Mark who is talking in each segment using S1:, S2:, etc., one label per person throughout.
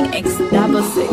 S1: Genie X double six.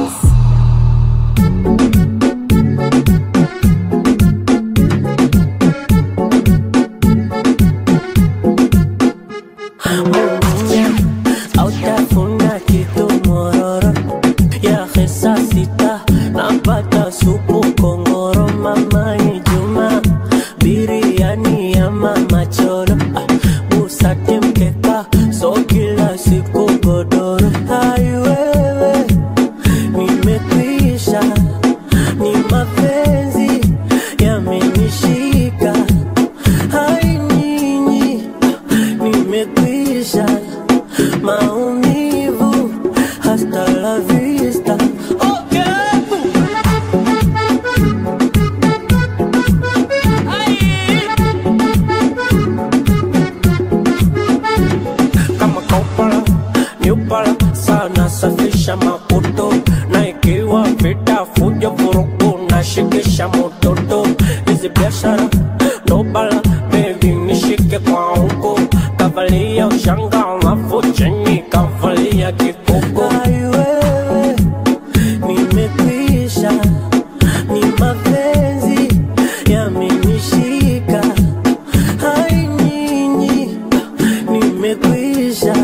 S2: autafuna kitu mororo ya hesa sita napata supu kongoro mamani juma biriani ya mama choro ah, busati mkeka so kila siku godoro aiwewe nimekwisha ni mapenzi yamenishika hai nyinyi nimekwisha maumivu hasta la vista okay. kama kaupala niupala sana safisha maputo na ikiwa vita fujo vurugu na shikisha mototo hizi biashara nobala bebi nishike kwa huko kavalia ushanga alafu chini kavalia kikoko aiwewe nimekwisha ni mapenzi yamenishika hai nyinyi nimekwisha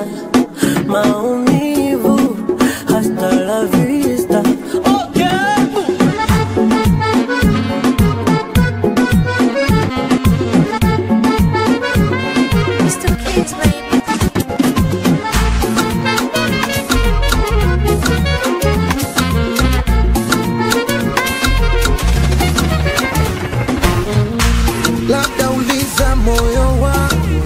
S2: maumivu hasta la vista okay.
S3: Mr. Kids, baby.
S4: labda uliza moyo wangu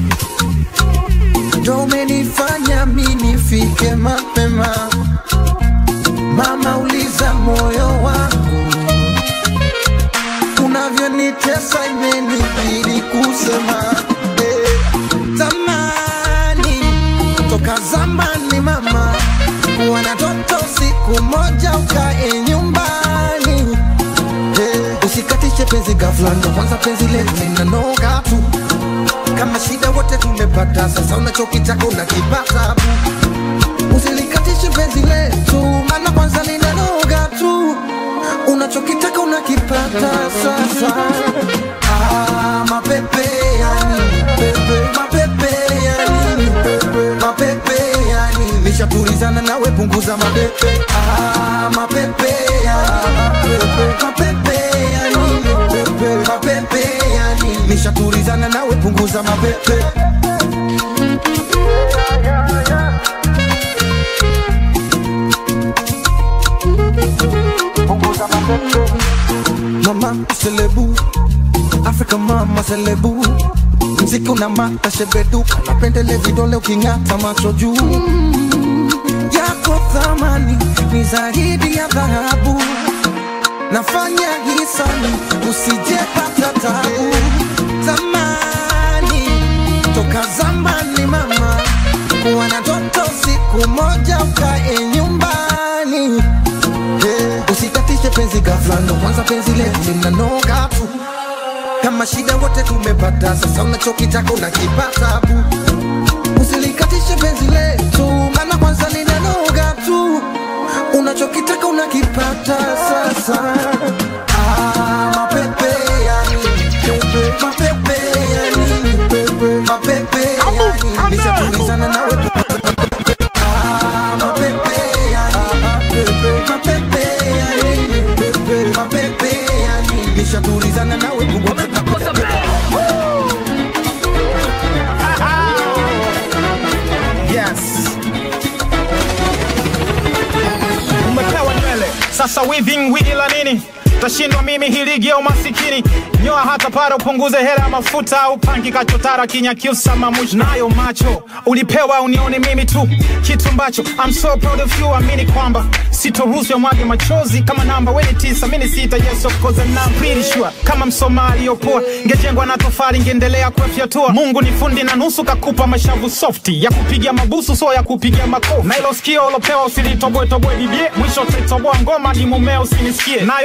S4: ndo umenifanya mi nifike mapema mama uliza moyo wangu unavyonitesa imenibidi kusema eh, zamani toka zamani mama kuwa toto siku moja ukae nyumbani Eh, usikatishe penzi ghafla, ndo kwanza penzi letu linanoga tu. Kama shida wote tumepata, sasa unachokitaka unakipata bu. Usilikatishe penzi letu, maana kwanza linanoga tu. Unachokitaka unakipata sasa. Ah, mapepe ya nini? Pepe, mapepe ya nini? Pepe, mapepe ya nini? Nishatulizana nawe, punguza mapepe. Ah, mapepe ya nini? Pepe, mapepe ya nini? Pepe, mapepe ya nini? Nishatulizana nawe, punguza mapepe. Mama selebu Afrika mama selebu Mziki una mata shebeduka Napendele vidole uking'ata macho juu Yako thamani ni zaidi ya dhahabu Nafanya hisani usijepata tabu Zamani toka zamani mama Kuwa na toto siku moja ukae nyumbani Eh, usikatishe penzi ghafla, ndo kwanza penzi letu linanoga tu. Kama shida wote tumepata, sasa unachokitaka unakipata bu. Usilikatishe penzi letu, maana kwanza linanoga tu. Unachokitaka unakipata sasa. Ah, mapepe ya nini? Pepe, mapepe ya nini? Pepe, mapepe ya nini? Nishatulizana nawe Ah, mapepe ya nini? Pepe, mapepe ya nini? Pepe, mapepe ya nini? Nishatulizana nawe punguza
S5: Yes. Umepewa nywele sasa weaving wigi la nini? Tashindwa mimi hii ligi ya umasikini. Nyoa hata para upunguze hela ya mafuta au pangi kachotara kinyakyusa mamush nayo macho ulipewa unione mimi tu kitu ambacho I'm so proud of you amini kwamba sitoruhusu ya mwage machozi kama namba weni tisa mini sita yes of course and I'm pretty sure kama msomali yopoa ngejengwa na tofali ngeendelea kufyatua Mungu ni fundi na nusu kakupa mashavu softi ya kupiga mabusu so ya kupiga makofi na ilo sikio ulopewa usilitoboe toboe bibie mwisho utatoboa ngoma ni mumeo usinisikie nayo meno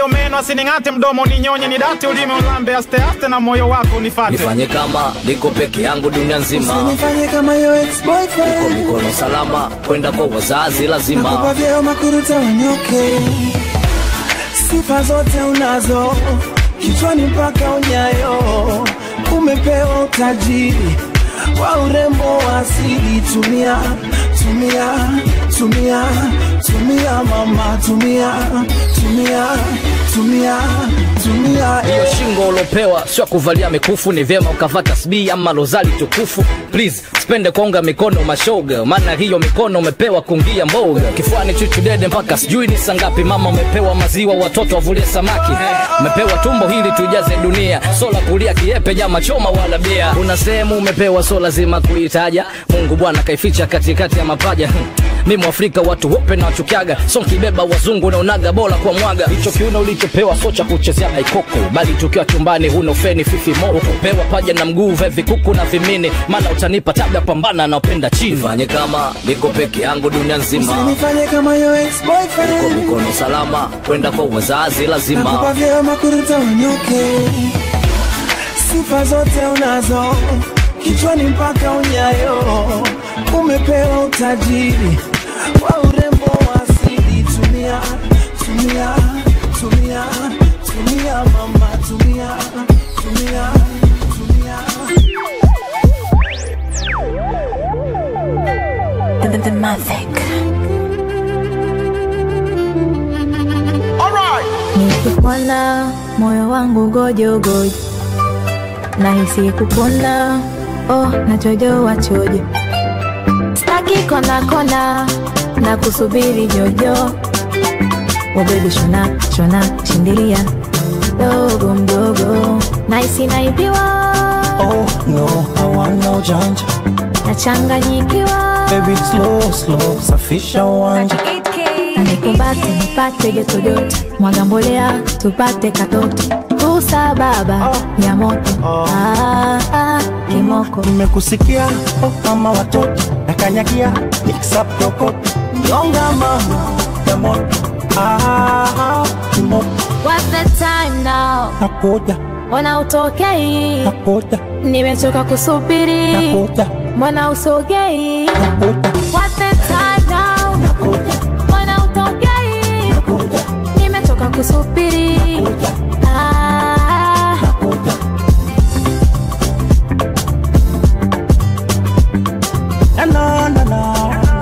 S5: basi ning'ate mdomo ninyonye nidate ulimi ulambe aste aste na moyo wako nifate
S1: nifanye kama niko peke yangu dunia nzima
S2: Usinifanye kama your
S1: kwa
S2: ex-boyfriend
S1: mikono salama kwenda kwa wazazi lazima
S2: Nakupa vyeo makuruta wanyoke Sifa zote unazo Kichwani mpaka unyayo Umepewa utajiri Wa urembo wa asili Tumia, tumia, tumia Tumia mama, tumia Tumia, tumia, tumia
S1: hiyo shingo ulopewa sio ya kuvalia mikufu ni vyema ukavaa tasbii ama lozali tukufu please spende konga mikono mashoga maana hiyo mikono umepewa kungia mboga kifuani chuchudede mpaka sijui ni sangapi mama umepewa maziwa watoto wavulie samaki umepewa tumbo hili tujaze dunia sola kulia kiepe jama choma wala bia una sehemu umepewa so lazima kuitaja mungu bwana kaificha katikati ya mapaja mi mwafrika watu wope na wachukiaga so nkibeba wazungu naonaga bora kwa mwaga hicho kiuno ulichopewa so cha kuchezea baikoko bali tukiwa chumbani huna ufeni fifi moko pewa paja na mguu vevi kuku na vimini maana utanipa tabia pambana naopenda chini fanye kama niko peke yangu dunia nzima
S2: Usinifanye kama your
S1: kwa
S2: ex-boyfriend
S1: mikono salama kwenda kwa wazazi
S2: Nakupa
S1: lazima
S2: vyeo makuruta wanyoke Sifa zote unazo Kichwani mpaka unyayo Umepewa utajiri Wa urembo wa asili Tumia, tumia, tumia Tumia mama, tumia Tumia, tumia
S3: The, the, the Mavic.
S6: nikikuona moyo wangu gojogojo nahisi kupona oh, nachojowa chojo staki kona kona na kusubiri jojo wabebi shona shona shindilia dogo mdogo nahisi naibiwa
S2: Oh no, I want no janja
S6: nachanganyikiwa
S2: Baby slow, slow, safisha uwanja
S6: nikumbate nipate jotojoto mwaga mbolea tupate katoto kusa baba ya moto ah, ah, kimoko
S2: nimekusikia oh, kama watoto nakanyagia niksaprokoto nyonga mama ya moto ah, kimoto
S6: What's the time now?
S2: nakuja
S6: Mbona utokei?
S2: nakuja
S6: Nimechoka kusubiri,
S2: nakuja
S6: mbona usogei?
S2: nakuja
S6: What's the time now? Mbona utokei? Nimechoka kusubiri. Ah,
S2: na na na na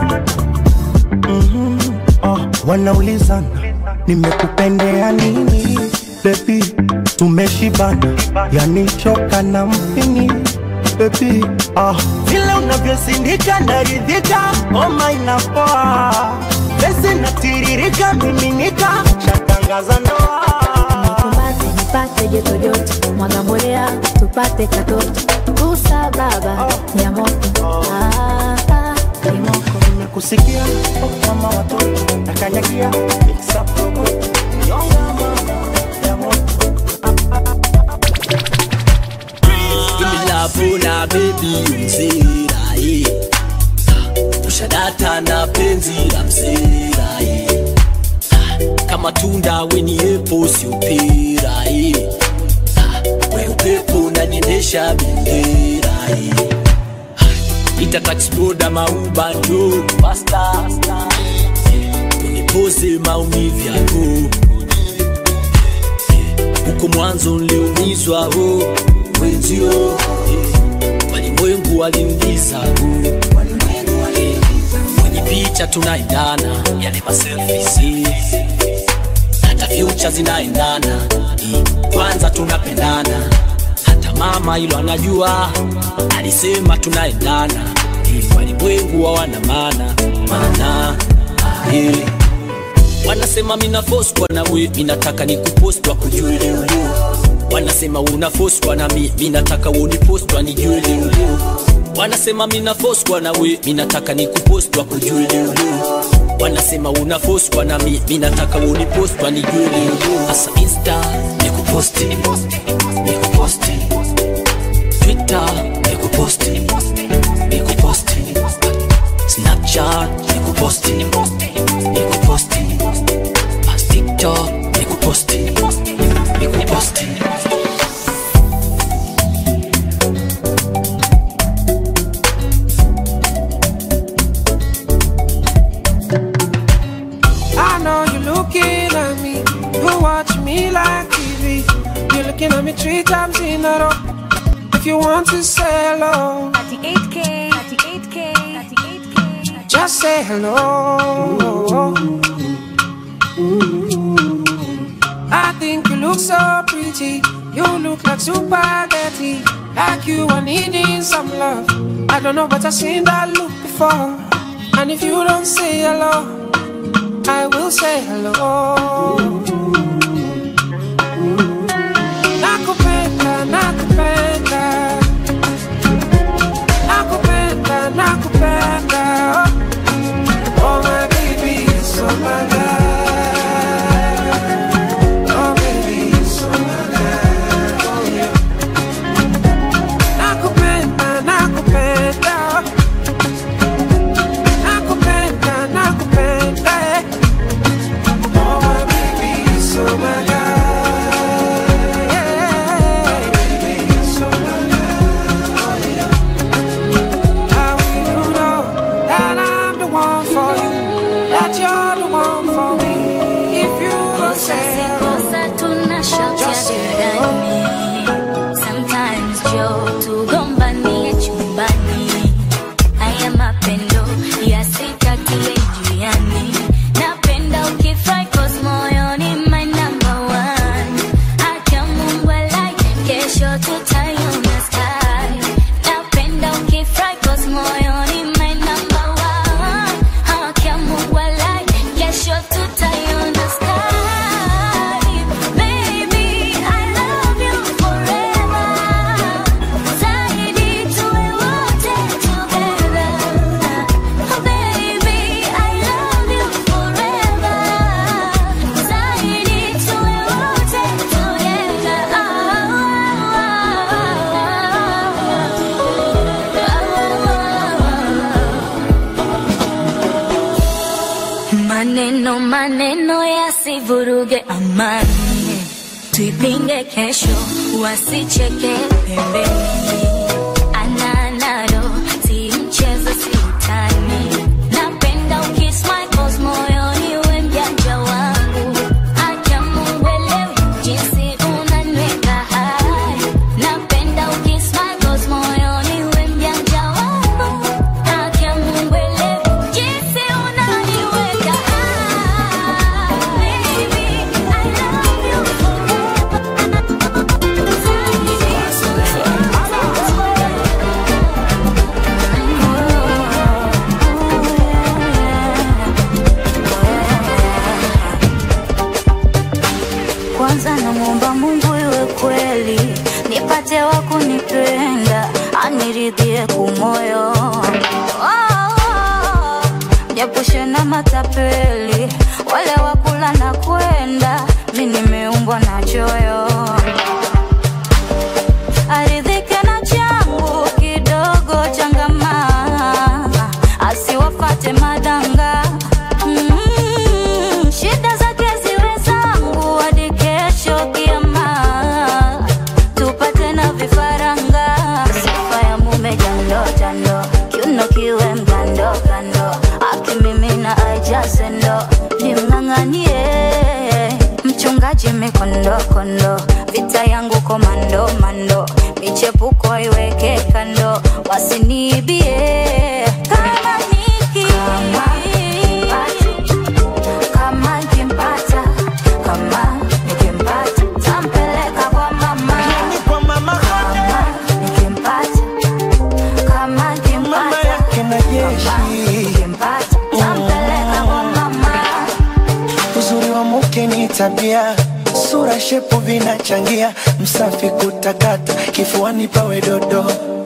S2: Mhm. Oh, wanaulizana nimekupendea nini bebi tumeshibana yanichoka na mpini bebi ah, vile unavyosindika naridhika oma inapoa pesi natiririka miminika shatangaza ndoa
S6: nikumbate nipate joto joto, mwaga mbolea tupate katoto. Kusa baba ya moto. Ah, ah, kimoko.
S2: nimekusikia oh, kama watoto nakanyagia niksaprokoto nyonga mama ya moto
S7: Nimilapona baby umzirahi ushadata na penzi la mzirahi kama tunda weni epo siupirahi we upepo unaniendesha benderahi itatachiboda mauba ndo basta unipoze maumivu yako huko mwanzo niliumizwa ho wenzio eh, walimwengu walimgiza ho eh, kwenye picha tunaendana yale maselfisi hata fyucha zinaendana eh, kwanza tunapendana hata mama hilo anajua alisema tunaendana eh, walimwengu hawana maana maana eh, wanasema mina foswa na we minataka nikupostwa kujue leo leo wanasema una foswa na mi minataka unipostwa nijue leo leo wanasema mina foswa na we minataka nikupostwa kujue leo leo wanasema una foswa na mi minataka unipostwa nijue leo leo hasa insta nikuposti nikuposti twitter nikuposti nikuposti snapchat nikuposti nikuposti tiktok nikuposti
S8: me like TV. You're looking at me three times in a row. If you want to say hello,
S6: 38K, 38K, 38K.
S8: just say hello. I think you look so pretty. You look like spaghetti. Like you are needing some love. I don't know, but I've seen that look before. And if you don't say hello, I will say hello. Nakupenda, nakupenda. Nakupenda, nakupenda. Oh, my baby, so my love. Oh, baby, so my love. Oh, yeah. Nakupenda, nakupenda. Nakupenda, nakupenda. eh. Oh, my baby, so my love. Yeah. Baby, so my love. Oh, yeah. How will you know that I'm the one for you? That you're the one for me? If you don't
S6: Kosa
S8: say
S6: si kosa tunashotea jirani. Sometimes Joe tugombanie chumbani. Haya mapendo yasitakie njiani. Napenda ukifry cause moyoni my number one. Acha Mungu alai, kesho tutaiona sky. Napenda ukifry cause moyoni my number one. Acha Mungu alai, kesho tutaiona sky. Baby, I love you forever. Zaidi tuwe wote together. Oh baby, I love you forever. Zaidi tuwe wote together. Maneno maneno yasivuruge amani, tuipinge kesho, wasicheke pembeni. Ananado si mchezo, si utani. Napenda ukismile cause moyoni we mjanja wangu. Acha Mungu elewe jinsi unaniweka hai. Napenda ukismile cause moyoni we mjanja wangu. Acha Mungu elewe jinsi unaniweka hai. Baby, I love you forever. Kwanza namwomba Mungu iwe kweli, nipate wa kunipenda, aniridhie kumoyo, oh, japushe na matapeli, wale wakula na kwenda, mi nimeumbwa na choyo aridhike na changu kidogo changama asiwafate madanga mm, shida zake ziwe zangu hadi kesho kiama tupate na vifaranga sifa ya mume jando jando kiuno kiwe mgando gando akimimina aijasendo nimng'ang'anie mchungaji mikondo kondo vita yangu komando mando michepuko iweke kando wasiniibie kama niki kama nikimpata kama nikimpata tampeleka kwa mama
S2: kwa mama
S6: kama nikimpata kama
S2: mama
S6: nikimpata
S2: yake na jeshi
S6: nikimpata tampeleka kwa mama
S2: uzuri wa mke ni tabia sura shepu vinachangia msafi kutakata kifuani pawe dodo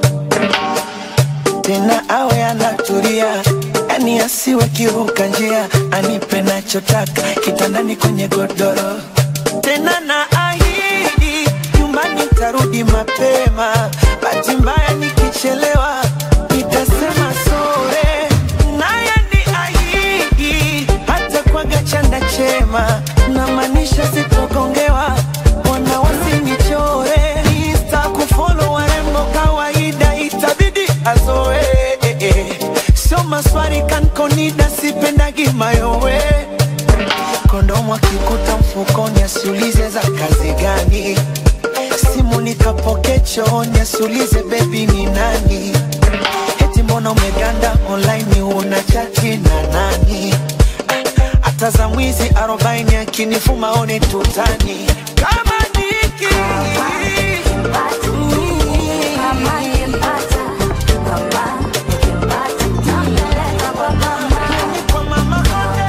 S2: tena awe anatulia yani asiwe kiruka njia anipe nachotaka kitandani kwenye godoro tena na ahidi nyumbani tarudi mapema bahati mbaya nikichelewa nitasema sore naye ni ahidi hata kwaga chanda chema na maanisha sitogongewa wana wasinichore insta kufolo warembo kawaida itabidi azoe sio maswari kankonida sipendagi mayowe kondomu akikuta mfukoni asiulize za kazi gani simu nikapoke chooni asulize bebi ni nani eti mbona umeganda online una chati na nani Ah, hata za mwizi arobaini akinifuma one tutani kama niki kwa mama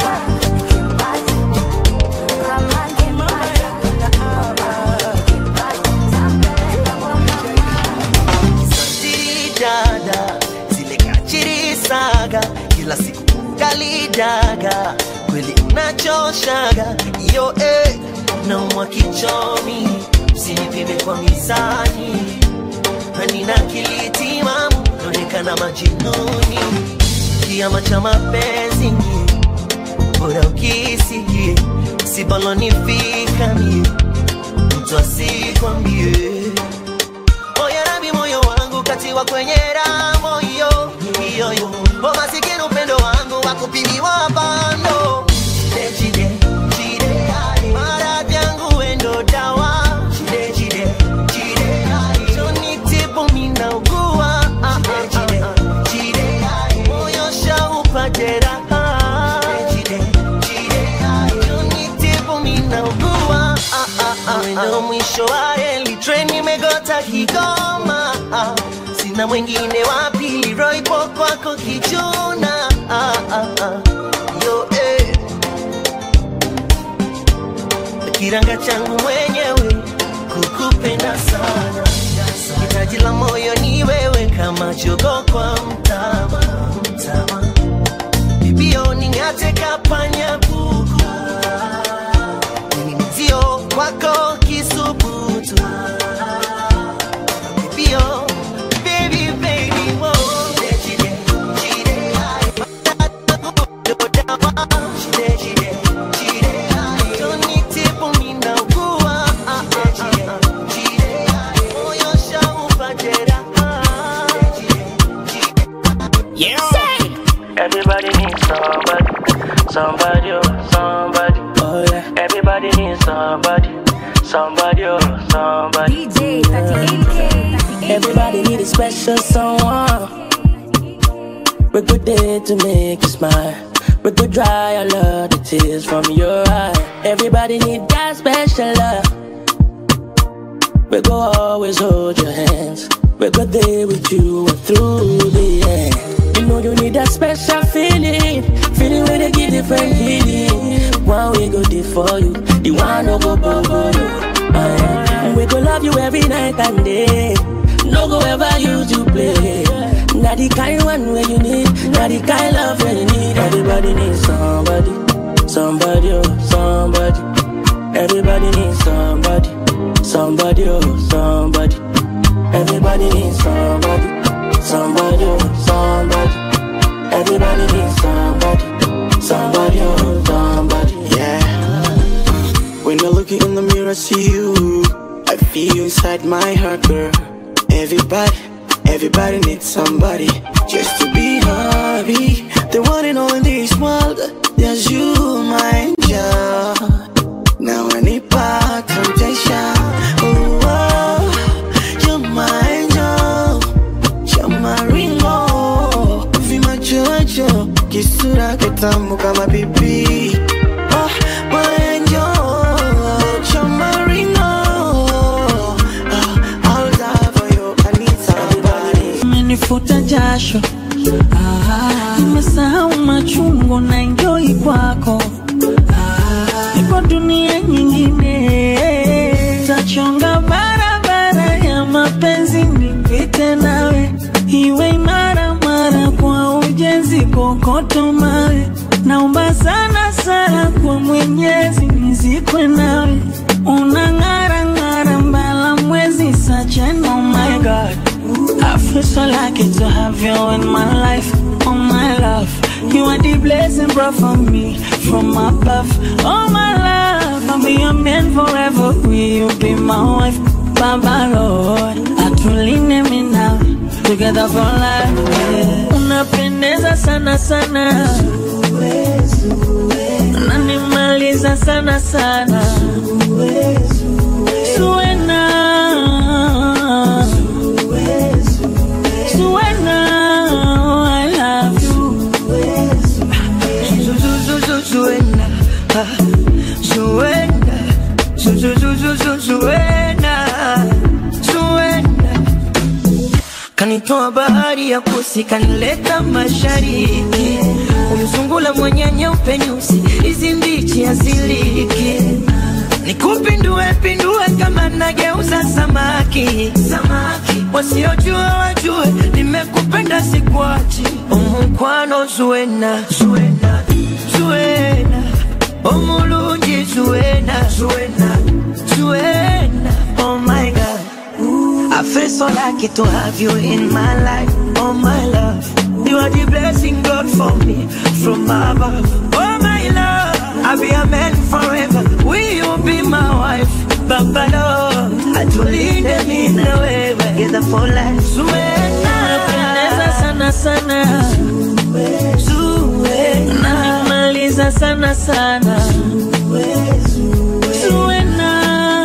S9: dada zile kachiri saga kila siku kalidaga kweli unachoshaga iyo eh, naumwa kichomi usinipime kwa mizani hanina kilitimamu naonekana majinuni kiama cha mapenzi nye bora ukisikie sibalonifika mie mtu asikwambie Oya rabi moyo wangu katiwa kwenye ramo hiyo hiyo yo O masikini upendo wangu wakupimiwa bando Chide chide chide ai Maradhi yangu wendo dawa Chide chide chide ai Choni tipu mina ugua ah, ah, ah, ah. Chide ai Moyo shaupa jeraha Chide chide ai Choni tipu mina ugua ah, ah, ah, Wendo mwisho wa reli Treni imegota Kigoma ah. Sina mwingine wa pili Roipo kwako kichuna ah, ah, ah. Yo, eh. Kiranga changu mwenyewe kukupenda sana hitaji la moyo ni wewe kama jogo kwa mtama, mtama. Bibio ning'ate kapanya buku mimi mzio kwako kisubutu Bibio, baby, baby, whoa. Chide, chide, ai. Chide, chide, chide, ai. Toni tipu ninaugua. Ah, ah, ah, ah. Chide, ai. Moyo shaupa jeraha.
S10: Everybody needs somebody, somebody, oh, somebody. Oh yeah. Everybody needs somebody, somebody, oh, somebody.
S3: DJ 38K.
S10: Everybody need a special someone. We're good there to make you smile. We could dry all of the tears from your eye. Everybody need that special love. We go always hold your hands. We go there with you and through the end. You know you need that special feeling, feeling where they give different healing. One we go there for you, the one no go bubble you. Uh, yeah. We go love you every night and day. No go ever use you play. Not the kind one where you need, not the kind love where you need. Everybody needs somebody, somebody, oh, somebody. Everybody needs somebody, somebody, oh, somebody. Everybody needs somebody, somebody, oh, somebody. Everybody needs somebody, somebody, oh, somebody.
S11: Yeah. When I look in the mirror, I see you. I feel you inside my heart, girl. Everybody, everybody needs somebody just to be happy. The one and all in this world, there's you, my angel. Now I need back temptation. Oh, oh, you're my angel. You're my ringo. Vimachocho, kisura kitamu kama pipi. Oh, my angel. You're my ringo. Oh, I'll die for you. I need somebody.
S12: umenifuta jasho Ah, nimesahau machungu na enjoy kwako Ah, ipo dunia nyingine tachonga barabara ya mapenzi nipite nawe iwe imara mara kwa ujenzi kokoto mawe naomba sana sana kwa mwenyezi nizikwe nawe unang'ara ng'ara mbala mwezi sachen oh my god I feel so lucky to have you in my life, oh my love. You are the blessing brought for me from above. Oh my love, I'll be your man forever. Will you be my wife, Baba Lord? Atuline me now, together for life. Yeah. Unapendeza sana sana, unanimaliza sana sana.
S13: Zuena, Zuena kanitoa bahari ya kusi kanileta mashariki umzungula mwenye nyeupe nyusi hizi mbichi aziliki nikupindue pindue kama nageuza samaki samaki wasiojua wajue nimekupenda sikwachi omukwano zuena zuena zuena omulungi zuena zuena zuena oh my god I feel so lucky to have you in my life, oh my love. You are the blessing God for me from above, oh my love. I'll be a man forever. Will you be my wife, Baba Lord? I tulinde mimi na wewe, together for life. Zuena,
S12: Napendeza sana sana
S13: Zuena,
S12: Namaliza sana sana Zuena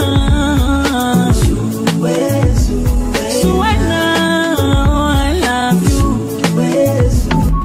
S12: Zuena I love you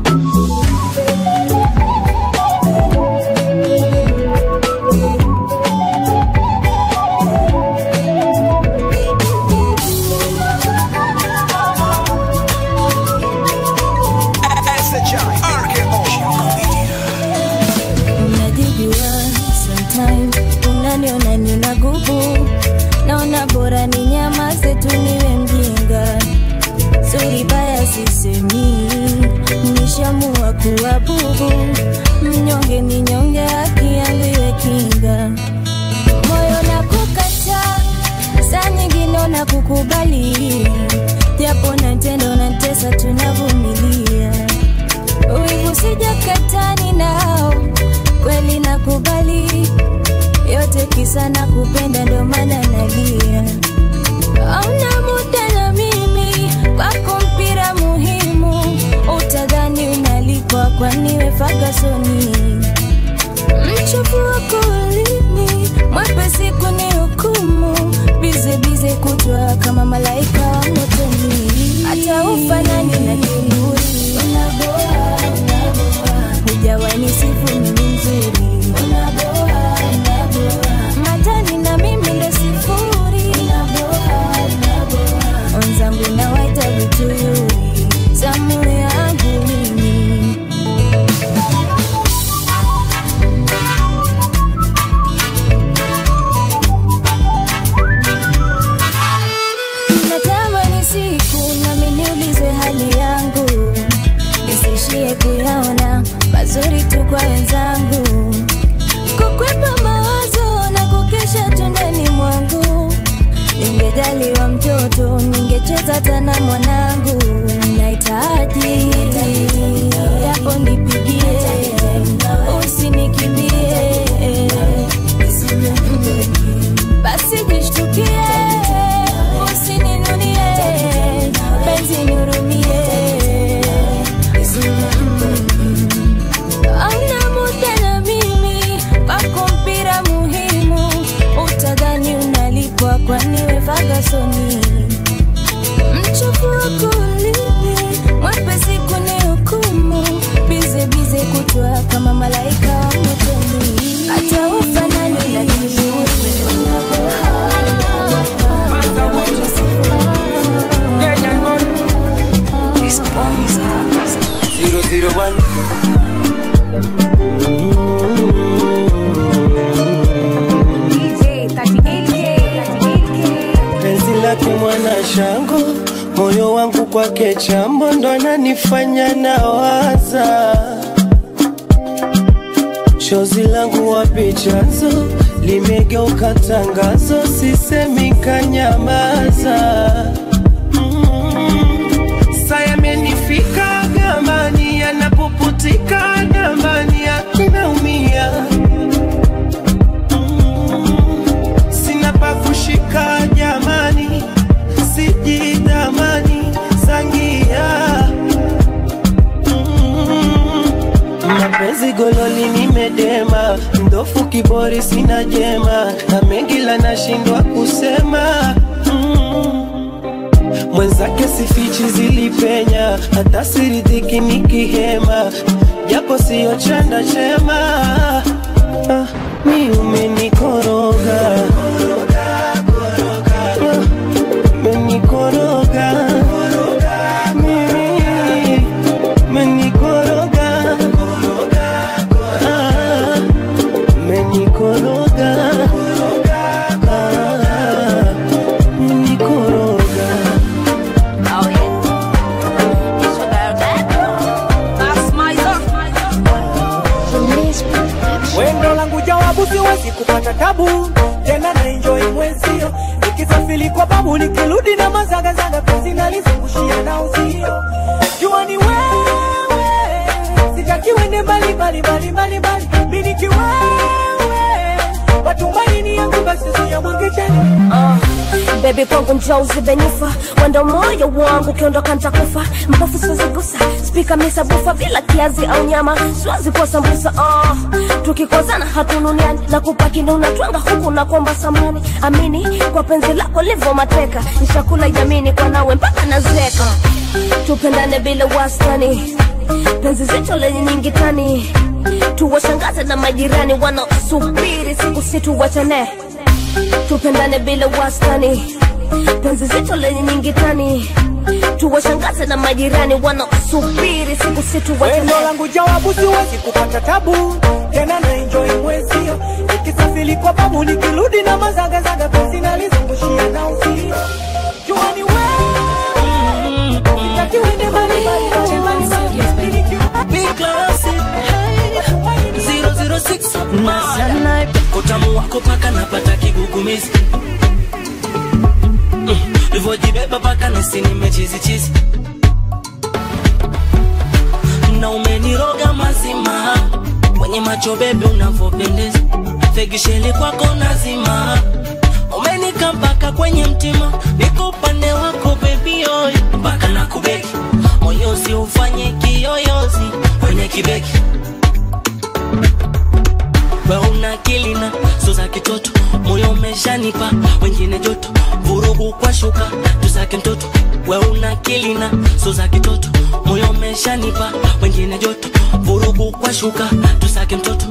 S6: Unajijua sometime unaniona nina gubu, naona bora ni nyamaze tu niwe mjinga. Suri baya sisemi, nishamua kuwa bubu, mnyonge ni nyonge, haki yangu iwe kinga. Moyo na kukata, saa nyingine na kukubali, japo na tendo na tesa tunavumilia wivu sijakatani nao kweli nakubali yote kisa na kupenda ndo maana nalia auna muda na mimi kwako mpira muhimu utadhani unalipwa kwaniwe fagasoni mchovu wako ulimi mwepesi kuni hukumu bize bize kutwa kama malaika wa motoni hata ufanani na kiburi hujawani sifu mimi mzuri matani na mimi ndo sifuri onzangu nawaita vituyuri zamu yangu mimi natamani siku nami niulizwe hali yangu nisishie kuyaona mazuri tu kwa wenzangu kukwepa mawazo na kukesha tu ndani mwangu ningejaliwa mtoto ningecheza tana mwanangu nahitaji yapo nipigie usinikimbie basi jishtukie usininunie penzi nihurumie Hauna muda na mimi kwako mpira muhimu utadhani unalipwa kwaniwe fagasoni mchovu wako ulimi mwepesi kuni hukumu bize bize kutwa kama malaika wa motoni hata ufanani na kiburi
S13: zero zero one.
S14: penzi lake mwana shango moyo wangu kwake chambo ndo ananifanya nawaza shozi langu wapi chanzo limegeuka tangazo sisemi kanyamaza saya amenifika gamani yanapoputika damani akinaumia sina pa kushika jamani sijidhamani sangia mapenzi gololi nimedema mdofu kibori sina jema na mengi la nashindwa kusema mm. mwenzake sifichi zilipenya hata siridhiki nikihema japo siyo chanda chema ah, mi umenikoroga
S15: babu nikirudi na mazagazaga penzi nalizungushia na uzio jua ni wewe sitaki uende mbali mbali mbali mbali mbali mi nikiwewe matumaini yangu basi siyamwangechani
S6: bebi kwangu njoo uzibenifa wendo moyo wangu ukiondoka ntakufa mbafu siwezigusa spika misabufa bila kiazi au nyama siwezi kuwa sambusa oh. tukikozana hatununiani na kupakini unatwanga huku na kuomba samani amini kwa penzi lako livo mateka nishakula yamini kwa nawe mpaka nazeka tupendane bila wastani penzi zito lenye nyingi tani tuwashangaze na majirani wanaosubiri siku situwachane tupendane bila wastani penzi zito lenye nyingi tani tuwashangaze na majirani wanaosubiri siku
S15: Wendo
S6: situwachane
S15: langu jawabu siwezi kupata tabu tena na enjoy mwezio nikisafiri kwa babu nikirudi na mazagazaga penzi nalizungushia na uzio jua ni wewe sitaki uende mbali mbali mbali mbali mbali
S7: Big classic. Hey. 006 Maya. Utamu wako paka napata kigugumizi Mm, Ulivyojibeba paka nasi nimechizichizi na umeniroga mazima kwenye macho bebe unavyopendeza fegisheli kwako nazima umenika mpaka kwenye mtima niko upande wako bebi oy mpaka na kubeki moyozi ufanye kiyoyozi kwenye kibeki we una akili na so za kitoto moyo umeshanipa wengine joto vurugu kwa shuka tusake mtoto we una akili na so za kitoto moyo umeshanipa wengine joto vurugu kwa shuka tusake mtoto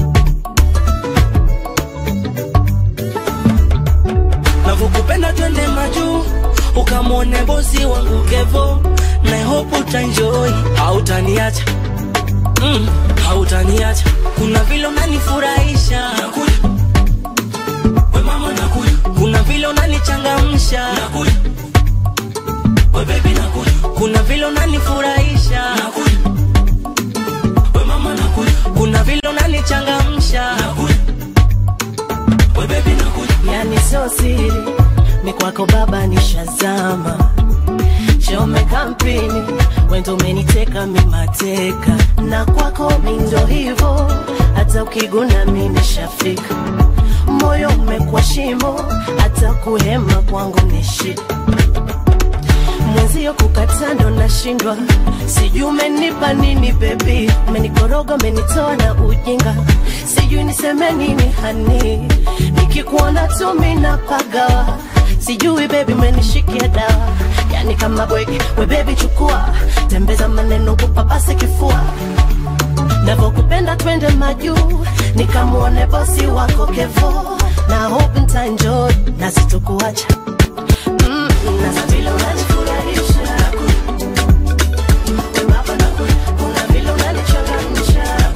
S7: navyokupenda twende majuu ukamwone bosi wangu kevo na hope utanjoi hautaniacha mm, hautaniacha kuna vile unanifurahisha Nakuja. we mama nakuja kuna vile unanichangamsha Nakuja. we baby nakuja kuna vile unanifurahisha Nakuja. we mama nakuja kuna vile unanichangamsha Nakuja. we baby nakuja
S16: yani sio siri ni kwako baba nishazama shome kampeni wendo umeniteka mimateka na kwako mindo hivo hata ukiguna mi nishafika moyo umekuwa shimo hata kuhema kwangu ni shida mwenzio kukata ndo nashindwa sijui umenipa nini bebi umenikoroga umenitoa na ujinga sijui niseme nini hani nikikuona tu mina pagawa sijui bebi umenishikia dawa yani kama bwege we bebi chukua tembeza maneno kupapase kifua navokupenda twende majuu nikamwone bosi wako kevo na hope ntaenjoy na sitokuacha mm, na vile unanifurahisha kuna vile unanichangamsha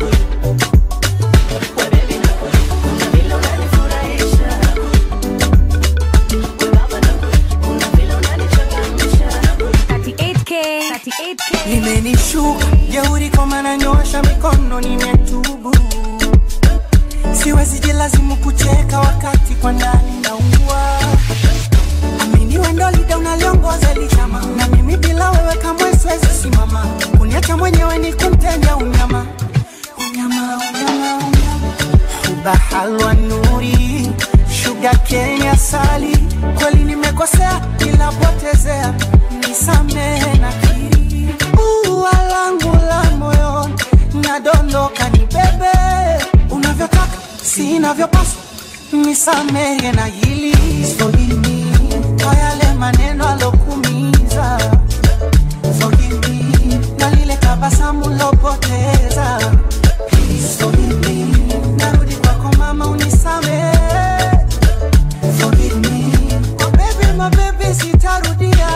S15: limenishuka jeuri kwa maana nyosha mikono nimetubu siwezi jilazimu kucheka wakati kwa ndani naua amini wendo lida unaliongoza lichama na mimi bila wewe kamwe siwezi simama kuniacha mwenyewe ni kumtenda unyama unyama unyama unyama ubahalwa nuri shuga kenya sali kweli nimekosea nilapotezea nisamehe na kiri ua langu la moyo nadondoka ni bebe unavyotaka sinavyopaswa nisamehe na hili Forgive me kwa yale maneno alokumiza Forgive me na lile tabasamu lopoteza Please forgive me narudi kwako mama unisamehe Forgive me oh baby my baby sitarudia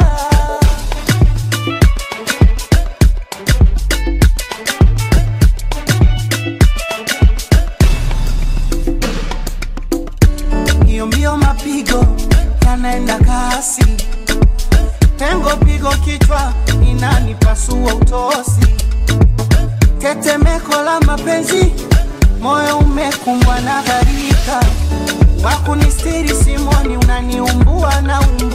S15: hiyo mbio mapigo yanaenda kasi pengo pigo kichwa inanipasua utosi tetemeko la mapenzi moyo umekumbwa na gharika wakunistiri simoni unaniumbua na umu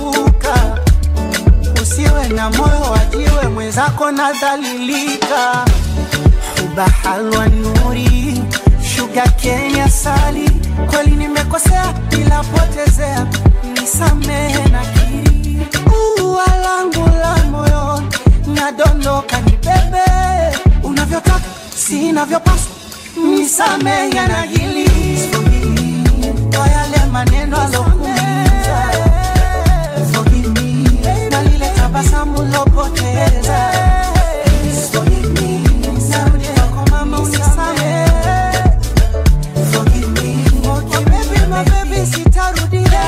S2: mwenzako nadhalilika huba halwa nuri shuga kenya sali kweli nimekosea ila potezea nisamehe na kiri ua langu la moyo nadondoka ni bebe unavyotaka sinavyopaswa nisamehe na hili kwa yale maneno alokumiza Forgive me, na lile tabasamu lopoteza Forgive me, narudi kwako mama unisamehe Forgive me, okay baby, my baby, sitarudia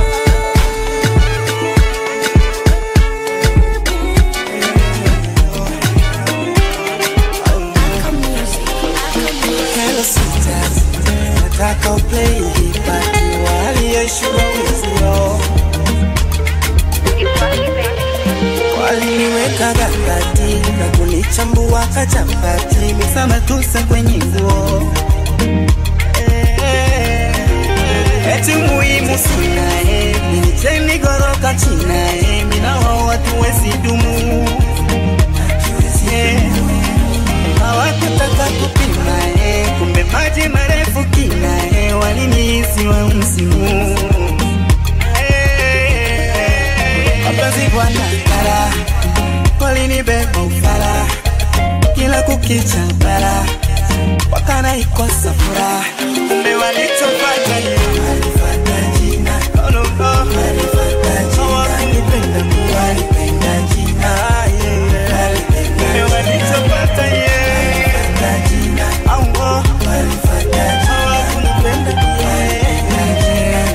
S4: Hello sisters, nataka uplay hii party waliyeshua wizio waliniweka gakati na kunichambua kachapati misamatuse kwenye nguo Eh, eti muhimu sinae minicheni goroka chinae minawa watu wesidumu Yeah hawakutaka kupima eh, kumbe maji marefu kina eh, walinihisi wa msimu Eh, mapenzi bwana kara walinibeba ufara kila kukicha bara wakana ikosa furaha kumbe walichofanya ni walifata jina oh, no, no. hawakunipenda Mungu walipenda jina yeah. kumbe walichopata yeah. Au, oh. hawakunipenda yeah.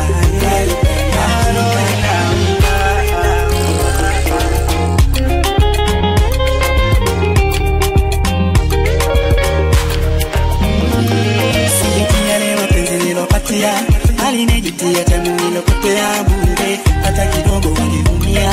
S4: Sijitia leo mapenzi nilopatia alinijitia tamu nilopotea bure hata kidogo waliumia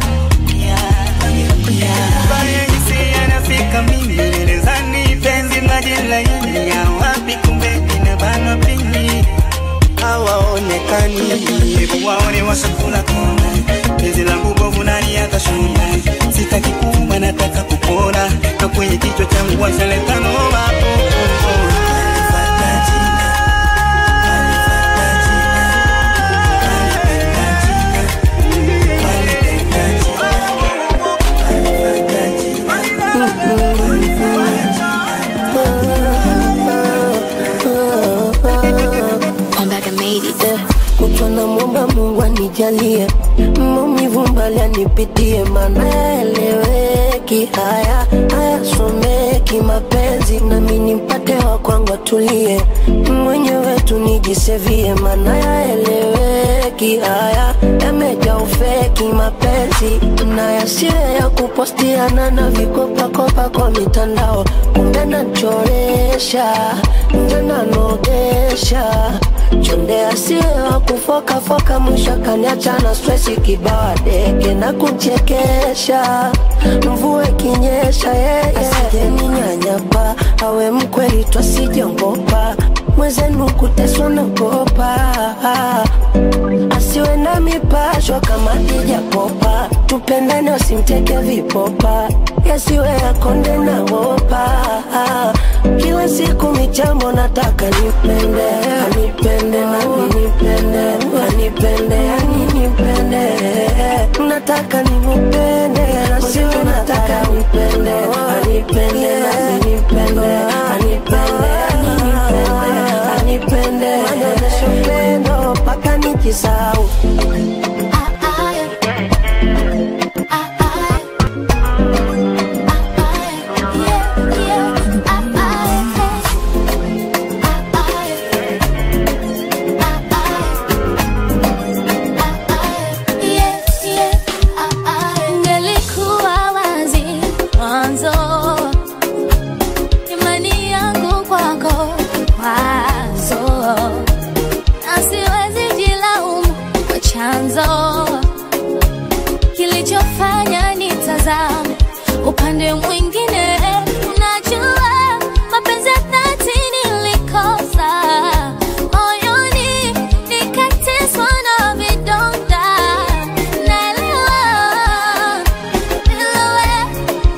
S4: Baya hisi yanafika mimi nilizani penzi maji laini ya wapi kumbe inabanwa pini hawaonekani hebu waone washakula kona penzi langu bovu nani atashona sitaki kuuma nataka kupona na kwenye kichwa changu washaleta noma oh, oh, oh.
S14: kutwa na mwomba Mungu anijalie maumivu mbali anipitie, maana yaeleweki haya hayasomeki mapenzi, nami nimpate wa kwangu atulie, mwenyewe tu nijisevie, maana yaeleweki haya yameja ufeki mapenzi na yasiwe ya kupostiana na vikopakopa kwa mitandao, kumbe nachoresha nje nanogesha chonde asiwe wa kufokafoka, mwisho kaniacha na stresi kibawa deke na kuchekesha, mvua ikinyesha yeye asijeninyanyapa, awe mkweli twasijongopa mwezenu kuteswa nagopa asiwe na mipasho kama ijapopa tupendane wasimteke vipopa yasiwe yakonde na wopa kila siku michambo nataka nipende anipende nami nipende anipende yani nipende nataka nimupende nasiwe nataka nipende anipende nami nipende anipende yani nipende anipende anyonyeshe upendo mpaka nikisau
S17: Ngelikuwa wazi mwanzo, imani yangu kwako kwazo, na siwezi jilaumu kwa chanzo kilichofanya nitazame upande mwingine. Unajua mapenzi ya dhati nilikosa moyoni, nikateswa na vidonda. Naelewa bila wewe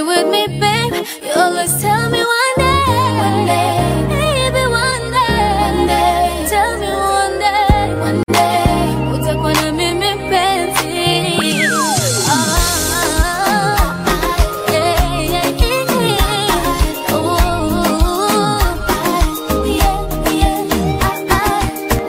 S17: with me, babe. You always tell me one day, one day, baby, one day, one day. Tell me one day, one day, utakuwa na mimi mpenzi. Ah, yeah, yeah, yeah. Ooh, yeah, yeah.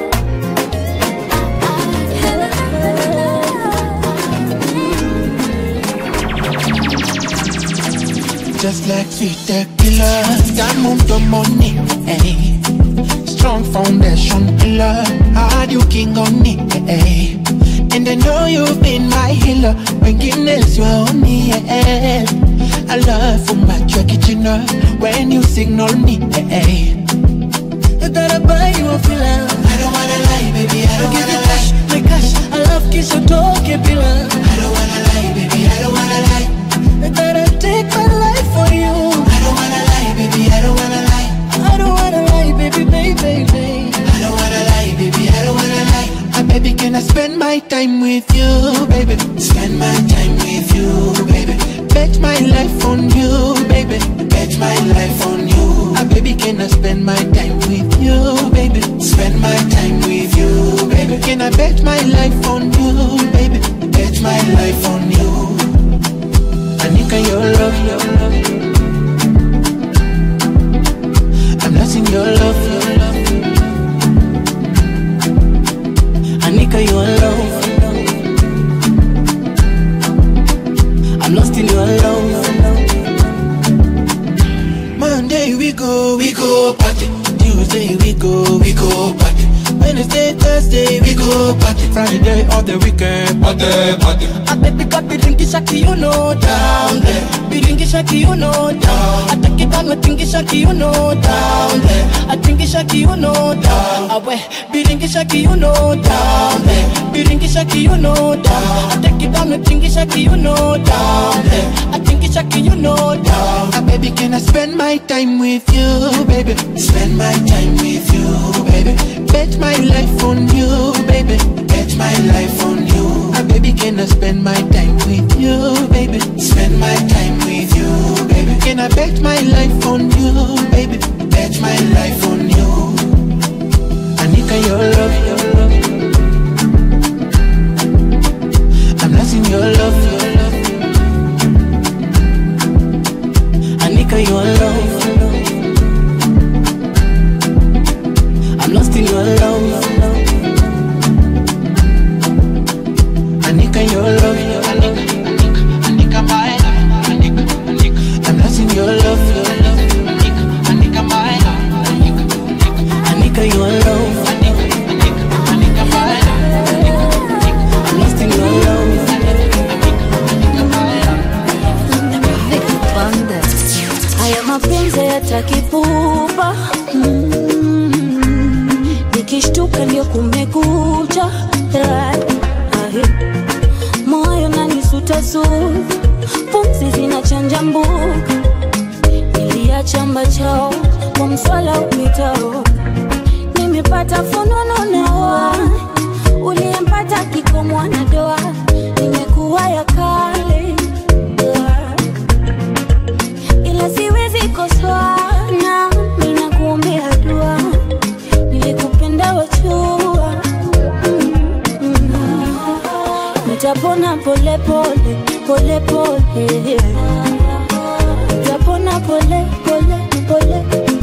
S4: Just like sweet tequila, got mucho money, hey. Strong foundation pillar, hard you king on it, hey. And I know you've been my healer, when Guinness you on me, yeah. I love for my kitchen when you signal me, hey.
S12: I gotta buy you a filler.
S4: I don't wanna lie, baby, I don't
S12: give
S4: wanna
S12: you cash, my cash. I love kiss your talk, pillar.
S4: I don't wanna lie, baby, I don't wanna lie.
S12: I gotta take my life for you.
S4: I don't wanna lie, baby, I don't wanna lie.
S12: I don't wanna lie, baby, baby, baby.
S4: I don't wanna lie, baby, I don't wanna lie. Ah, baby, can I spend my time with you, baby? Spend my time with you, baby. Bet my life on you, baby. Bet my life on you. Ah, baby, can I spend my time with you, baby? Spend my time with you, baby. Can I bet my life on you, baby? Bet my life on you. Anika, your love, your love. I'm lost in your love, your love.
S12: Anika, you alone. I'm lost in your love.
S4: Monday we go, we go party. Tuesday we go, we go party. Wednesday, Thursday we go party. Friday all the weekend, party, party.
S12: I baby got biringi shaki, you know, down there. Biringi shaki, you know, down. I take it down with tingi shaki, you know, down there. I tingi shaki, you know, down. I wear biringi shaki, you know, down there. Biringi shaki, you know, down. I take it down with tingi shaki, you know, down there. I tingi shaki, you know, down.
S4: Ah, baby, can I spend my time with you, baby? Spend my time with you, baby. Bet my life on you, baby. Bet my life on you. Ah, baby, can I spend my time with you, baby? Spend my time with you, baby. Can I bet my life on you, baby? Bet my life on you. Anika, your love, your love. I'm lost in your love, your love.
S12: Anika, you alone. I'm lost in your love.
S4: Anika, your love, your Anika, Anika, Anika, my love, Anika, Anika. I'm lost in your love, your love, Anika, Anika, my love, Anika, Anika.
S12: Anika, you alone.
S4: Anika, Anika, Anika, my love, Anika, Anika.
S12: I'm lost in your love.
S4: Anika, Anika, my love.
S6: haya mapenzi yatakipupa mm. nikishtuka ndio kumekucha Right. Ahe. moyo nanisutasuta pumzi zinachanja mbuka niliacha mbachao kwa mswala upitao nimepata fununu nawa uliyempata kikomwa na doa nimekuwa ya kale ila siwezi kosoa na mina kuombea dua nilikupenda wachua nitapona pole pole pole pole nitapona pole pole pole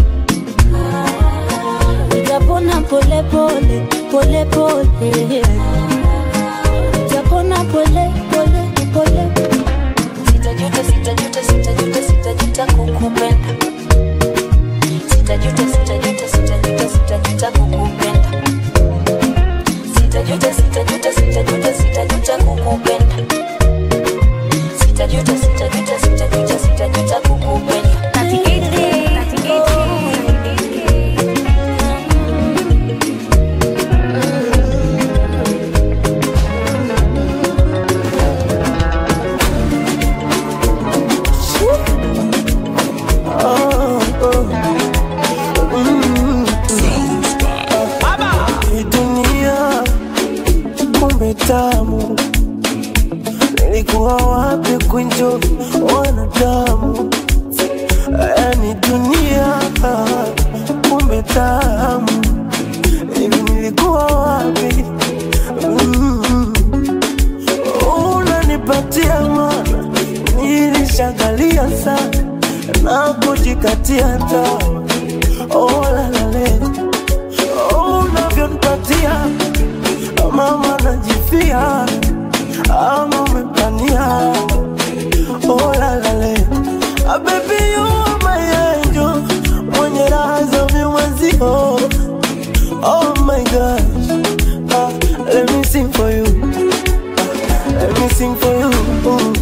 S6: nitapona pole pole pole pole nitapona pole pole pole sitajuta sitajuta sitajuta sitajuta kukupenda sitajuta sitajuta sitajuta sitajuta kukupenda sitajuta sitajuta sitajuta sitajuta kukupenda sitajuta sitajuta sitajuta sitajuta kukupenda
S14: Oh, na kujikatia tamaa. Oh, la, la, le. Oh, unavyonipatia mama najifia ama umepania oh, la, la, le. Ah, baby you are my angel mwenye raha za viumazio oh my gosh ah, let me sing for you ah, let me sing for you Ooh.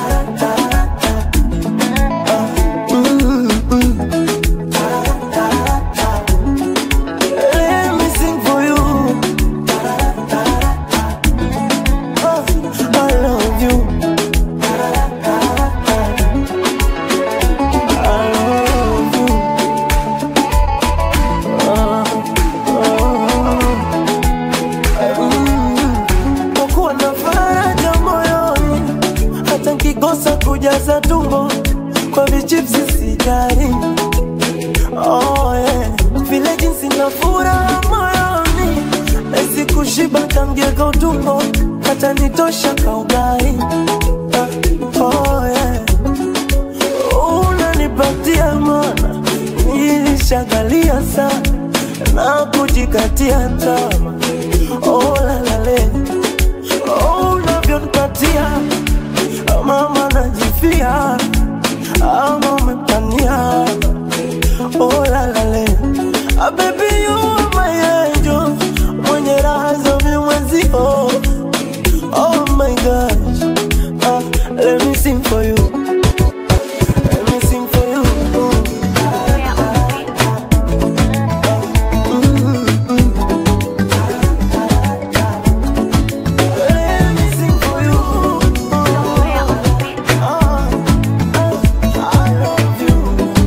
S14: Let me sing for you. Oh, I love you. I love you. Oh, oh. Mm. Kwa kuwa na faraja moyoni, hata nkikosa kujaza tumbo kwa vichipsi sijali. Oh, yeah. Vile jinsi na furaha moyoni Nahisi kushiba tamgeka utumbo Hata nitosha kaugai Ah, Oh, yeah. Unanipatia mana Nilishagalia sana Na kujikatia tama Oh, la, la, le. Oh, unavyonipatia Mama najifia Ama umepania Oh la la le ah, baby you are my angel Mwenye raha za vimwenzio Oh my gosh ah, Let me sing for you Let me sing for you Let me sing for you Ah, I love you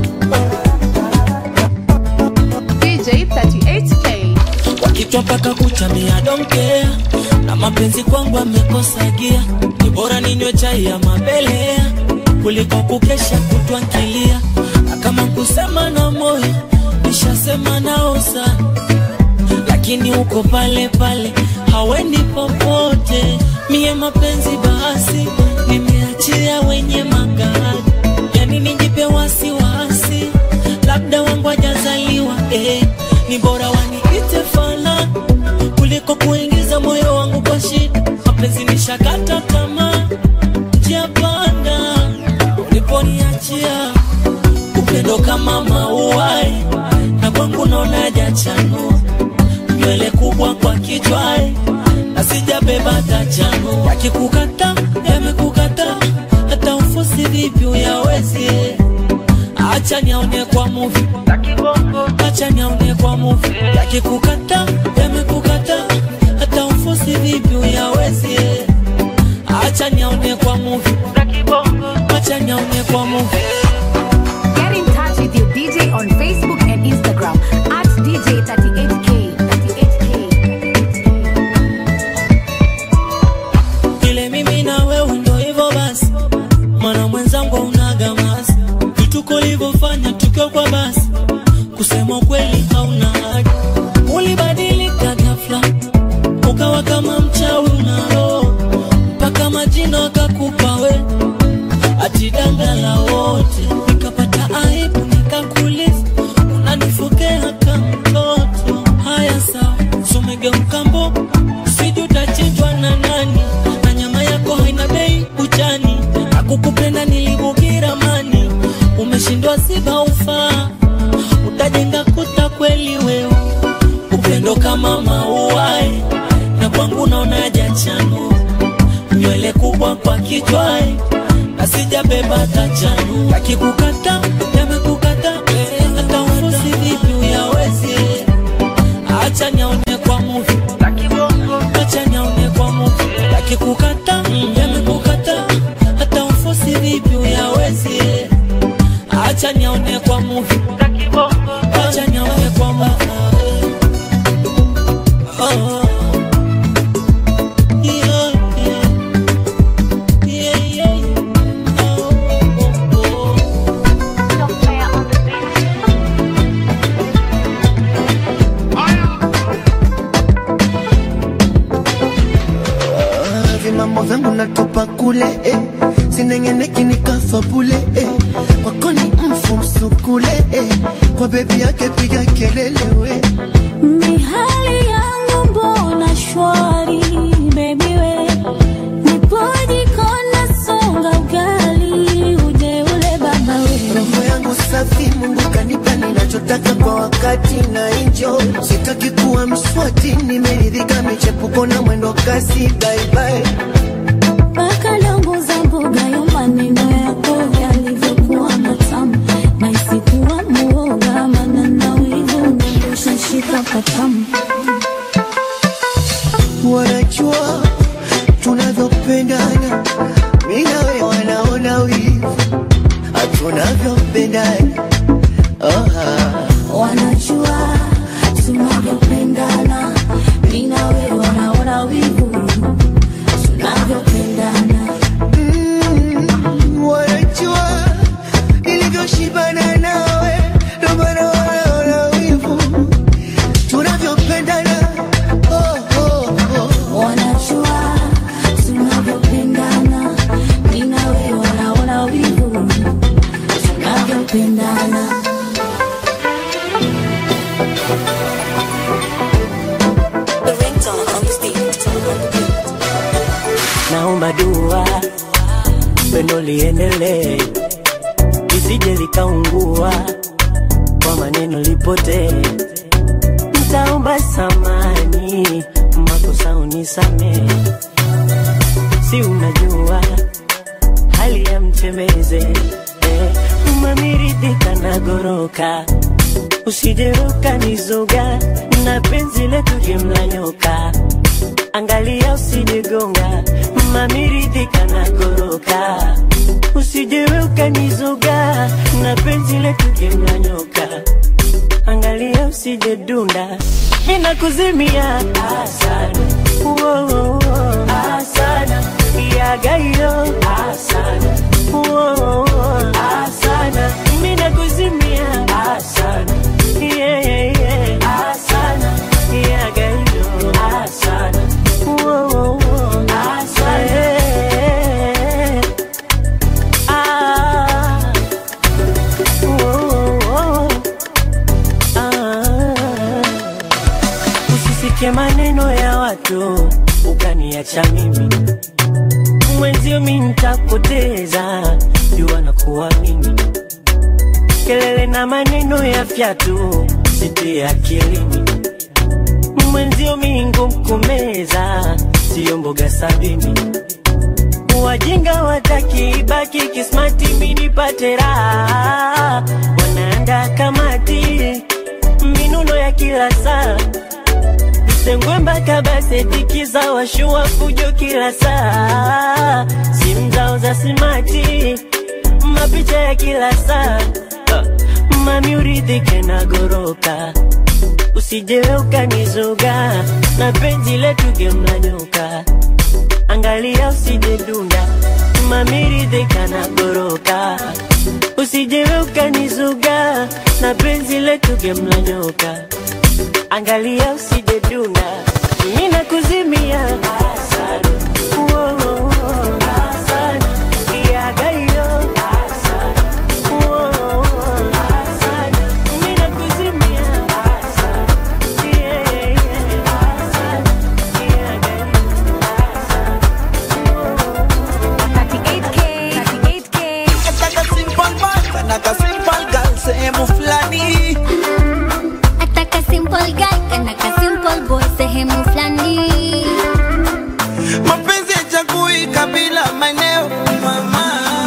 S18: DJ 38K.
S7: wakitwa mpaka kuchamia donkea na mapenzi kwangu amekosa gia ni bora ninywe chai ya mabelea kuliko kukesha kutwankilia na kama kusema na moyo nishasema nao sana lakini uko pale pale haweni popote mie mapenzi basi nimeachia wenye magari yani nijipe wasiwasi labda wangu ajazaliwa eh, ni bora waniite fala kuliko kuingiza moyo wangu kwa shida mapenzi nishakata tamaa njia panda uliponiachia upendo kama mauai na kwangu naona jachanua nywele kubwa kwa kichwai na sijabeba tachano yakikukata yamekukata hata ufusi vipi uyawezi acha niaone kwa muvi acha niaone kwa muvi yakikukata yamekukata hata ufusi vipi uyawezi acha niaone kwa muvi acha niaone kwa muvi
S18: Get in touch with your DJ on Facebook and Instagram at DJ 38K. 38K.
S7: vile mimi na wewe ndo hivyo basi mwana mwenzangu unaga masi vituko ulivyofanya tukiwa kwa basi kusema kweli hauna haja ulibadilika ghafla ukawa kama mchawi una roho mpaka majina akakupa we atidanga la wote nikapata aibu nikakuliza unanifokea kama mtoto haya sawa sumegeuka mbogo siju utachinjwa na nani na nyama yako haina bei buchani akukupenda nilibugira mani umeshindwa siba ufaa utajenga kuta kweli wewe upendo kama mauai na kwangu naona jachano nywele kubwa kwa kichwai na sijabeba tachanu yakikukata yamekukata hata ufusi vipi uyawezi acha niaone kwa muvi acha niaone kwa muvi yakikukata yamekukata hata ufusi vipi uyawezi acha niaone kwa muvi acha niaone kwa muvi oh. Yeah, yeah. Yeah, yeah. Oh, oh, oh.
S2: Ah, vimambo vyangu natupa kule eh. sinengeneki nikafa bule eh. kwako ni mfu sukule eh, kwa bebi yake piga kelele we
S17: Ni hali yangu mbona shwari baby we Nipoji kona songa ugali uje ule baba we
S2: roho yangu safi mungu kanipa ninachotaka kwa wakati na enjoy sitaki kuwa mswati nimeridhika michepuko na mwendo kasi baibai
S17: Paka langu za mboga yo maneno yako yalivyokuwa matamu na isikuwa muoga maana na wivu unaendesha shika patamu
S2: wanajua tunavyopendana mi nawe wanaona wivu tunavyopendana oh,
S17: wanajua tunavyopendana mi na wewe wanaona wivu tunavyopendana
S2: mm, wanajua nilivyoshibana nawe ndo maana wanaona wivu tunavyopendana oh, oh, oh.
S17: wanajua tunavyopendana mi na wewe wanaona wivu tunavyopendana
S10: naomba dua pendo liendelee lisije likaungua kwa maneno lipotee ntaomba samani makosa unisamee si unajua hali ya mtembeze eh, umamiridhika na goroka usijeruka nizoga na penzi letu jemla nyoka angalia usijegonga mamiridhika na goroka usijewe ukanizoga na penzi letu jemla nyoka angalia usijedunda ninakuzimia asana Uo, asana yagayo asana Uo, asana ninakuzimia asana yeah, yeah, yeah. asana yagayo asana Uo, asana yeah. ah. Uo, ah. Usisikie maneno ya watu ukaniacha mimi mwenzio, mi ntakupoteza jua na kuamini kelele na maneno ya fyatu sitie akilini mwenzio, mi ngumkumeza siyo mboga sabini wajinga wataki ibaki kismati minipate raha wanaanda kamati minuno ya kila saa Sengwe mpaka basetikiza washua fujo kila saa, simu zao za simati, mapicha ya kila saa. Uh, Mami uridhike na goroka, usijewe ukanizoga na penzi letu gemla nyoka, angalia usije dunda. Mami ridhika na goroka, usijewe ukanizoga na penzi letu gemla nyoka angalia usije duna, mimi nakuzimia asana, Uo, uo, uo, asana, yagayo asana, Uo, uo, asana, mimi nakuzimia asana, yeah, yeah, yeah, asana, yagayo
S4: Nataka simple man, nataka simple girl sehemu fulani
S17: Ataka simple guy kanaka simple boy sehemu fulani
S4: mapenzi yachagui kabila maeneo mama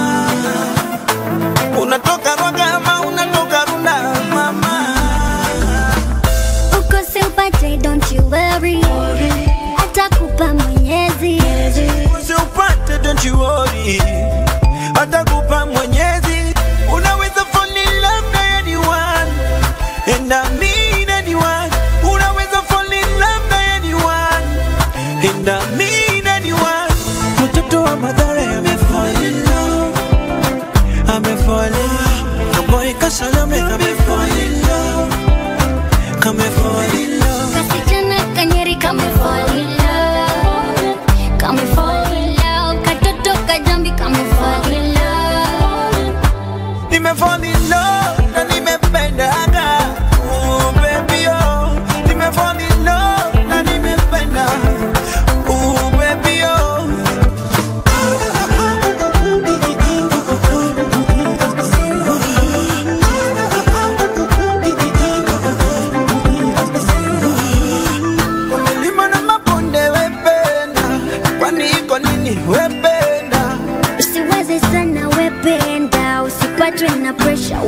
S4: unatoka rwaga ama unatoka runda mama
S17: uko simpate don't you worry atakupa mwenyezi
S4: usiupate don't you worry atakupa mwenyezi unaweza fall in love na anyone and I mean anyone unaweza fall in love na anyone and I mean anyone mtoto wa madhara amefall in love amefall in love kaboy kasalame amefall in love kamefall in love
S17: kasichana kanyeri kame fall in love kame fall in love katoto kajambi kame fall in love
S4: nimefall in love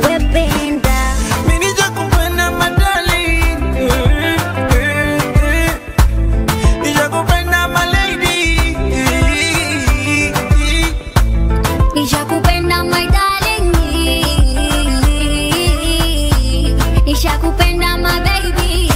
S17: wependa
S14: Mimi nitakupenda madali Nitakupenda my lady
S17: nishakupenda my darling nishakupenda my baby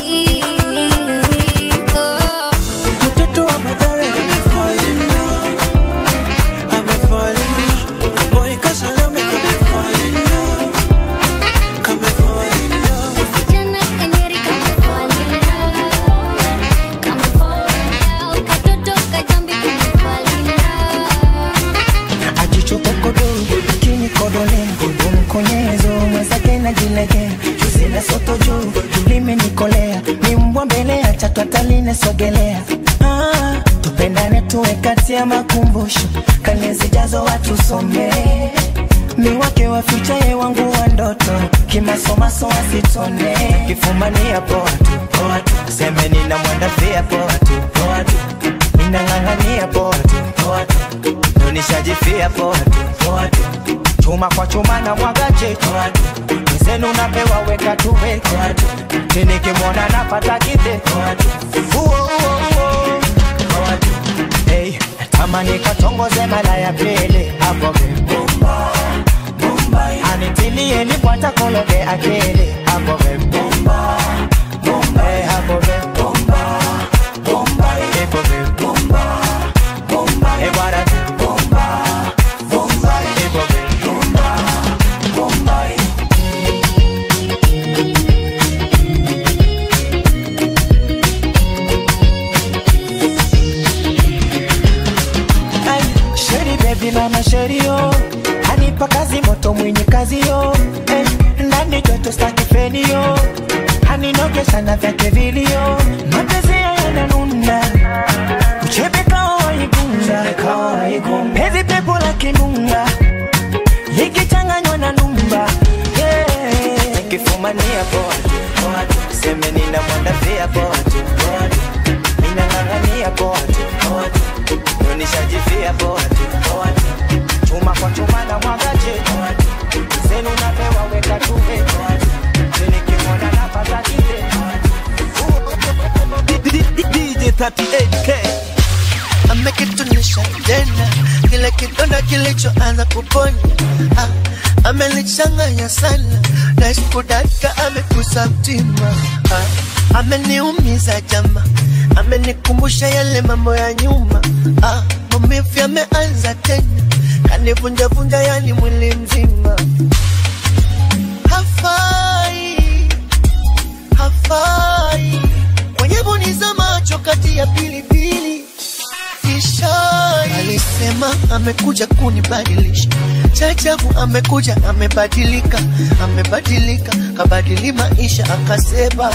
S17: oh.
S14: Mtoto wa madhara amefall in love Amefall in love Boy kasalame kamefall in love Kamefall in love
S17: Kijana kanyeri kamefall in love. Kamefall in love. Katoto kajambi kamefall in love.
S2: ajichokokodo kini kodole umkonyezo mwenzake na jilegea tusile soto juu limenikolea ni mbwa mbele ya chatu ataline sogelea ah, tupendane tuwe kati ya makumbusho kane zijazo watu somee mi wake waficha ye wangu wa ndoto kimasomaso wasitone kifumania poa tu poa tu seme nina mwandafia poa tu poa tu ninang'ang'ania poa tu poa tu nishajifia poa tu poa tu chuma kwa chuma na mwagaje poa tu mzenu napewa weka tuwe poa tu tinikimwona napata kite poa tu uo uo uo poa tu hey, tamani katongoze mara ya pili hapo vibomba anitilie nipwata kologe akili hapo vibomba hey, hapo vibomba ipo vibomba hey, bwana vibomba ipo vibomba Ay, Sheri baby mama sheri yo Anipa kazi moto mwenye kazi yo eh, Ndani joto staki feni yo Aninogesha na vyake vilio Mapenzi ya yananuna Uchebe kawa igunga Pezi pepo la kinunga Likichanganywa na numba yeah. Nikifumania poa tu, poa tu Seme nina mwanda pia poa tu, poa tu Mina ng'ang'ania poa tu, poa tu nishajifia poa tu poa tu chuma kwa chuma na mwagaje poa tu zenu napewa weka tuwe poa tu nikimwona napata kile
S9: DJ 38K amekitunisha tena kile kidonda kilichoanza kuponya ah, amelichanganya sana na sikudaka amekusa mtima ah, ameniumiza jama amenikumbusha yale mambo ya nyuma ah, maumivu yameanza tena kanivunjavunja yani mwili mzima hafai hafai kwenye boni za macho kati ya pilipili kishai alisema amekuja kunibadilisha chachabu amekuja amebadilika amebadilika kabadili maisha akasema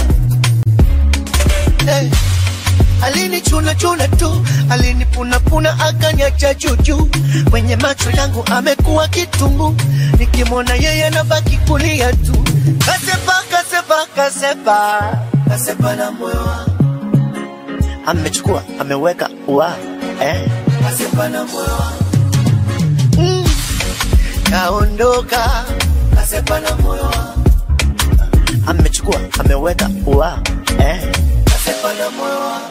S9: hey. alinichuna chuna tu alinipunapuna akaniacha juujuu kwenye macho yangu amekuwa kitungu nikimwona yeye nabaki kulia tu kasepa kasepa kasepa kasepa na moyo wangu amechukua ameweka ua eh. kasepa na moyo wangu mm. kaondoka kasepa na moyo wangu amechukua ameweka ua eh. kasepa na moyo wangu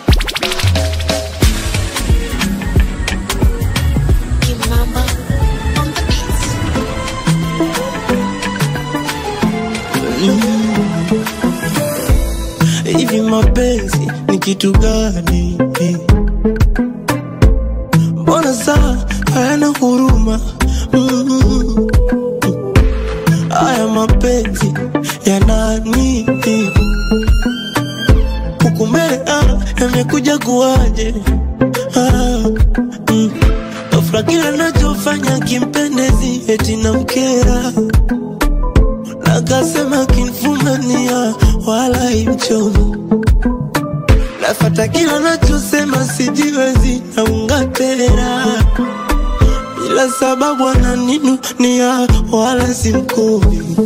S9: Kimamba on the beats.
S14: hivi mapenzi ni kitu gani mbona saa hayana huruma Mm. haya mapenzi yana nini huku mbele ah, yamekuja kuwaje ah, mm. Ghafla kila nachofanya kimpendezi eti na mkera nakasema kinfumania wala imchomo nafata kila nachosema sijiwezi naungatera bila sababu ananinunia wala simkumi